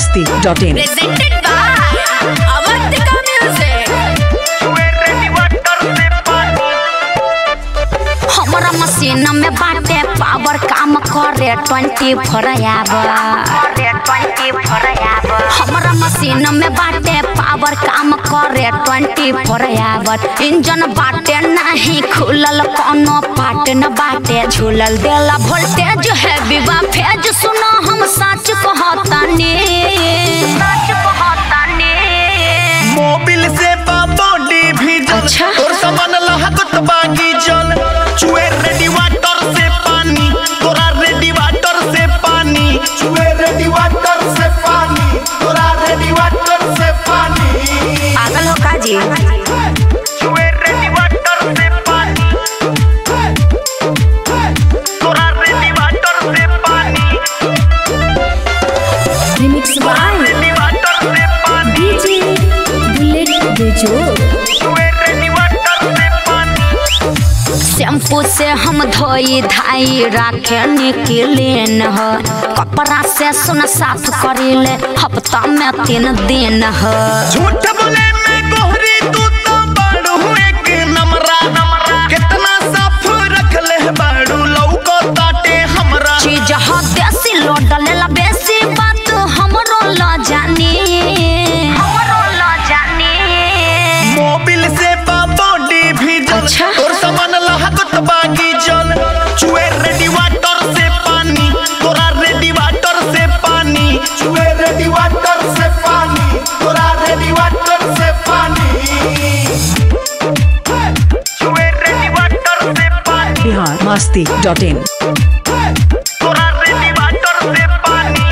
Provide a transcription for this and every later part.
masti.in. presented by Avantika Music. हमारा machine में बाटे पावर काम करे ट्वेंटी फोर आवर हमारा मशीन में बाटे पावर काम करे ट्वेंटी फोर आवर इंजन बाटे नहीं खुलल कोनो पार्ट न बाटे झूलल देला वोल्टेज है विवा फेज सुनो हम सच कहतानी सच कहतानी मोबिल से बॉडी भी जल अच्छा। तोर सामान लहकत बागी जल चुए रेडी वाटर से पानी तोरा रेडी वाटर से पानी चुए रेडी वाटर से पानी तोरा रेडी वाटर से पानी पागल हो का जी चुए रेडी वाटर से पानी तोरा रेडी वाटर से पानी रिमिक्स बाय रेडी वाटर से पानी डीजे बुलेट बेजो चुए रेडी वाटर से पानी शैम्पू से हम धोई धाई राखे निकलेन ह कपड़ा से सुन साफ करीले हफ्ता में तीन दिन ह झूठ बोले मैं गोहरी तू तो बाड़ू एक नमरा नमरा कितना साफ रख ले बाड़ू लौको ताटे हमरा चीज ह देसी लो डलेला बेसी बात हमरो ल जानी हमरो ल जानी मोबिल से बॉडी भी जल अच्छा। तोर सामान लहकत बागी जल चुए रेडी वाटर से पानी तोरा रेडी वाटर से पानी चुए रेडी वाटर से पानी तोरा रेडी वाटर से पानी चुए रेडी वाटर से पानी Bihar masti.in. तोरा रेडी वाटर से पानी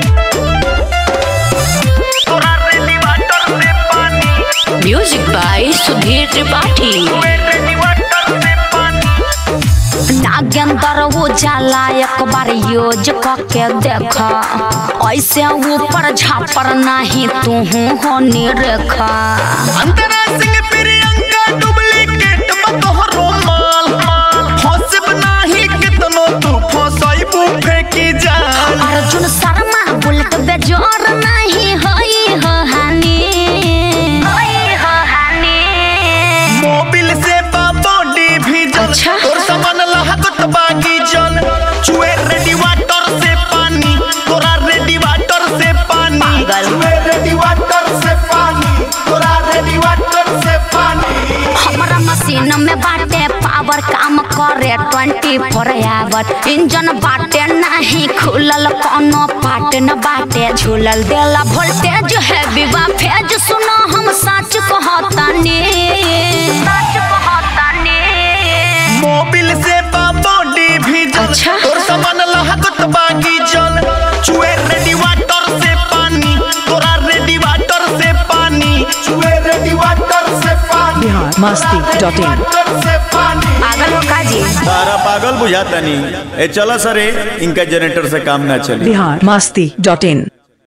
तोरा रेडी वाटर से पानी म्यूजिक बाय सुधीर त्रिपाठी तोरे रेडी वाटर से पानी नागेंद्र उजाला एक बार यूज करके देख ऐसे ऊपर झापर नहीं तू हो निरेखा अंतरा सिंह प्रियंका डुप्लीकेट बतोहरो माल फंसब नाही कितनो तू फंसाइबू फेंकी जाल अर्जुन शर्मा बुलेट बेजोर नहीं होई हो हानि होई हो हानि मोबिल से बॉडी भी जल अच्छा। तोर सामान लहकत बागी जल चुए रेडी वाटर से पानी तोरा रेडी वाटर से पानी पागल। चुए रेडी वाटर से पानी तोरा रेडी वाटर से पानी हमारा मशीन में बाटे पावर काम करे ट्वेंटी फोर आवर इंजन बाटे नहीं खुलल कोनो पार्ट न बाटे झूलल देला वोल्टेज है विवा फेज सुनो हम सच कहतानी सच कहतानी मोबिल से बॉडी भी जल अच्छा। तोर सामान लहकत बागी जल चुए रेडी वाटर से पानी तोरा रेडी वाटर से पानी चुए रेडी वाटर से पानी Bihar masti.in. वाटर से पानी पागल हो का जी सारा पागल बुझाता नहीं ए चला सरे इनका जनरेटर से काम ना चले Bihar masti.in.